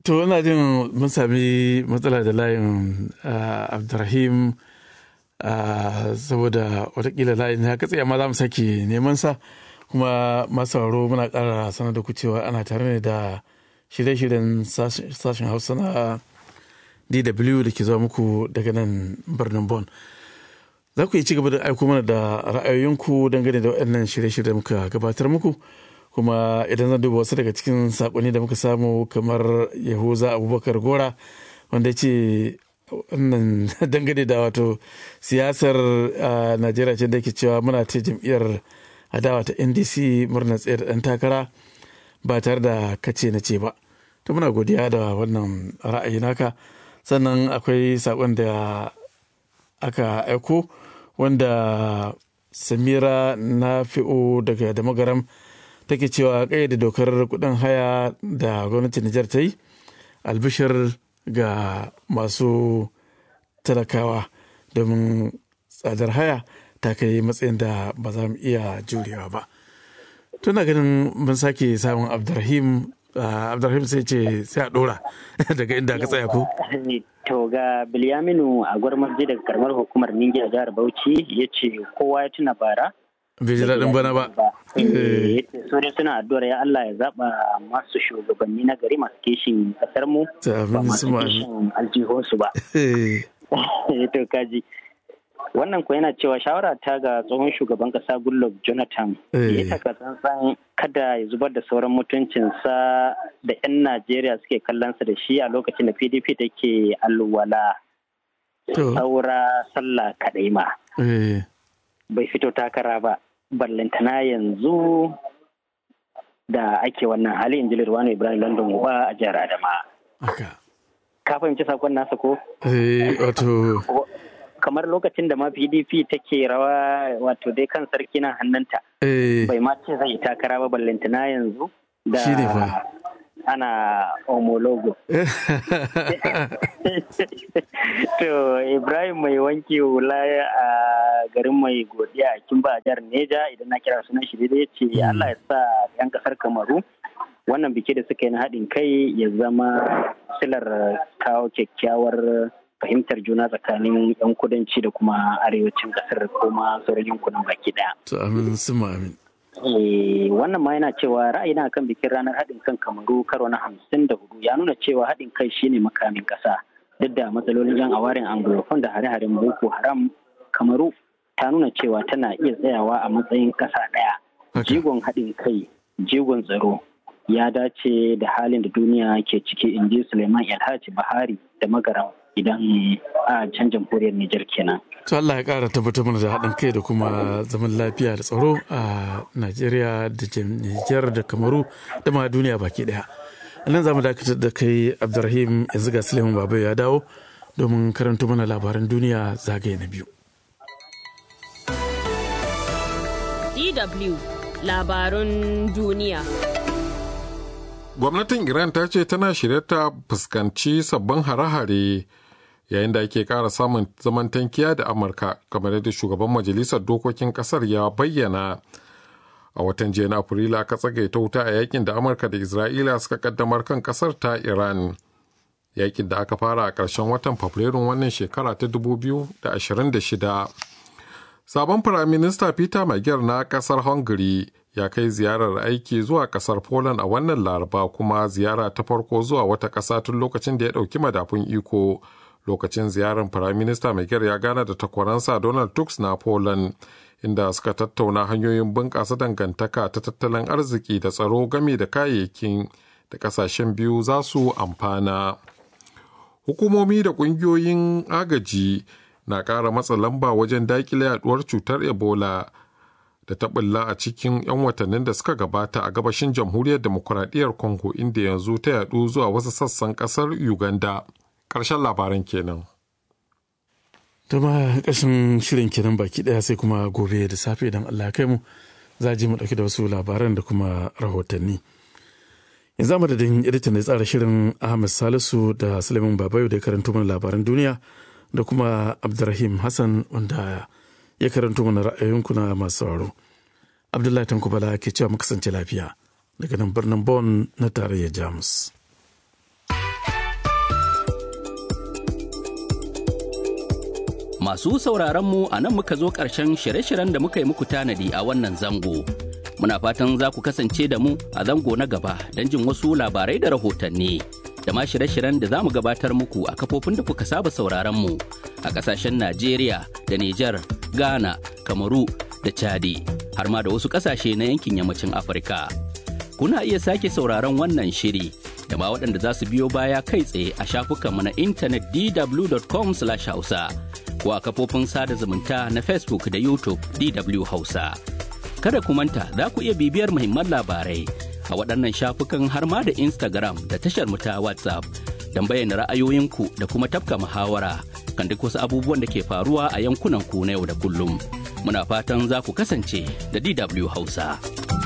To ina jin mun sami matsala da layin Abdurrahim saboda watakila layin ya katse amma za mu sake neman sa kuma masu sauraro muna ƙara sanar da ku cewa ana tare ne da shirye-shiryen sashen hausa na DW da ke zuwa muku daga nan birnin Bon. Za ku yi ci gaba da aiko mana da ra'ayoyinku dangane da waɗannan shirye-shirye muka gabatar muku. kuma idan zan duba wasu daga cikin sakonni da muka samu kamar yahuza abubakar gora wanda ce wannan dangane da wato siyasar najeriya ce da ke cewa muna ta jam'iyyar adawa ta ndc murnar tsayar dan takara ba tare da kace na ce ba to muna godiya da wannan ra'ayi naka sannan akwai sakon da aka aiko wanda samira na fi'o daga da magaram take cewa da dokar kudin haya da gwamnatin Nijar ta yi albishir ga masu talakawa domin tsadar haya ta kai matsayin da ba za mu iya jurewa ba. Tuna ganin mun sake samun Abdurrahim Abdurrahim sai ce sai a dora daga inda ka tsaya ko? To ga Bilyaminu a gwarmarji daga karamar hukumar Ningiya jihar Bauchi ya ce kowa ya tuna bara bai ji daɗin bana ba. So dai suna addu'ar ya Allah ya zaɓa masu shugabanni na gari masu kishin ƙasar mu ba masu kishin aljihunsu ba. To kaji. Wannan ko yana cewa shawara ta ga tsohon shugaban ƙasa Goodluck Jonathan ya taka tsantsan kada ya zubar da sauran mutuncinsa da 'yan Najeriya suke kallonsa da shi a lokacin da PDP take alwala. Saura sallah kaɗai ma. Bai fito takara ba. ballantana yanzu da ake wannan hali in ji Lirwano Ibrahim London Uba a jihar Adama. Ka fahimci sakon nasa ko? wato. Kamar lokacin da ma PDP take rawa wato dai kan sarki na hannunta. Bai ma ce zai takara ba ballantana yanzu da ana homologo. to Ibrahim mai wanki hula a garin mai godiya a Kimba a jihar Neja idan na kira sunan shi ya ce Allah ya sa 'yan kasar Kamaru wannan biki da suka yi na haɗin kai ya zama silar kawo kyakkyawar fahimtar juna tsakanin 'yan kudanci da kuma arewacin kasar kuma sauran yankunan baki ɗaya. To amin suma amin. wannan ma yana cewa ra'ayina kan bikin ranar haɗin kan kamaru karo na hamsin da hudu ya nuna cewa haɗin kai shine makamin ƙasa duk da matsalolin yan awarin anglophone da hare-haren boko haram kamaru ta nuna cewa tana iya tsayawa a matsayin ƙasa ɗaya jigon haɗin kai jigon tsaro ya dace da halin da duniya ke ciki in ji suleiman alhaji bahari da magaram idan a can jamhuriyar Nijar kenan. To Allah ya ƙara tabbatar mana da haɗin kai da kuma zaman lafiya da tsaro a Najeriya da Nijar da Kamaru da ma duniya baki ɗaya. nan za mu dakatar da kai Abdulrahim yanzu ga Suleiman Babai ya dawo domin karanto mana labaran duniya zagaye na biyu. DW labarun duniya. Gwamnatin Iran ta ce tana shirye ta fuskanci sabbin hare-hare yayin da ake ƙara samun zaman tankiya da Amurka kamar yadda shugaban majalisar dokokin ƙasar ya bayyana. A watan jiya na Afrilu aka tsagaita wuta a yakin da Amurka da Isra'ila suka kaddamar kan ƙasar ta Iran. Yakin da aka fara a ƙarshen watan Fabrairun wannan shekara ta 2026. Sabon Firaminista Peter Magyar na ƙasar Hungary ya kai ziyarar aiki zuwa kasar Poland a wannan laraba kuma ziyara ta farko zuwa wata ƙasa tun lokacin da ya ɗauki madafun iko. Lokacin ziyarar Firaminista Magyar ya gana da takwaransa Donald Tusk na Poland, inda suka tattauna hanyoyin bunƙasa dangantaka ta tattalin arziki da tsaro game da kayayyakin da ƙasashen biyu za su amfana. Hukumomi da ƙungiyoyin agaji na ƙara matsa lamba wajen daƙile yaduwar cutar Ebola. da ta bulla a cikin 'yan watannin da suka gabata a gabashin jamhuriyar demokuraɗiyyar congo inda yanzu ta yadu zuwa wasu sassan ƙasar uganda ƙarshen labaran kenan ta ma ƙarshen shirin kenan baki ɗaya sai kuma gobe da safe idan allah kai mu za ji mu ɗauki da wasu labaran da kuma rahotanni yanzu a madadin editan da tsara shirin ahmed salisu da suleiman babayo da ya karanto mana labaran duniya da kuma abdurrahim hassan wanda ya karanto mana ra'ayoyinku na masu sauraro. Abdullahi Tankubala ke cewa mu kasance lafiya daga nan birnin Bonn na tarayyar Jamus. Masu sauraron mu a nan muka zo ƙarshen shirye-shiryen da muka yi muku tanadi a wannan zango. Muna fatan za ku kasance da mu a zango na gaba don jin wasu labarai da rahotanni. Da ma shirye-shiryen da za mu gabatar muku a kafofin da kuka saba sauraron mu a ƙasashen Najeriya da Nijar, Ghana, Kamaru da Chadi, har ma da wasu ƙasashe na yankin yammacin Afirka. Kuna iya sake sauraron wannan shiri da ma waɗanda za su biyo baya kai tsaye a shafukanmu na intanet dw.com/hausa. ko a kafofin sada zumunta na Facebook da YouTube DW Hausa. Kada ku manta za ku iya bibiyar muhimman labarai a waɗannan shafukan har ma da Instagram da tashar mu ta WhatsApp don bayyana ra'ayoyinku da kuma tafka muhawara kan duk wasu abubuwan da ke faruwa a yankunan ku na yau da kullum. Muna fatan za ku kasance da DW Hausa.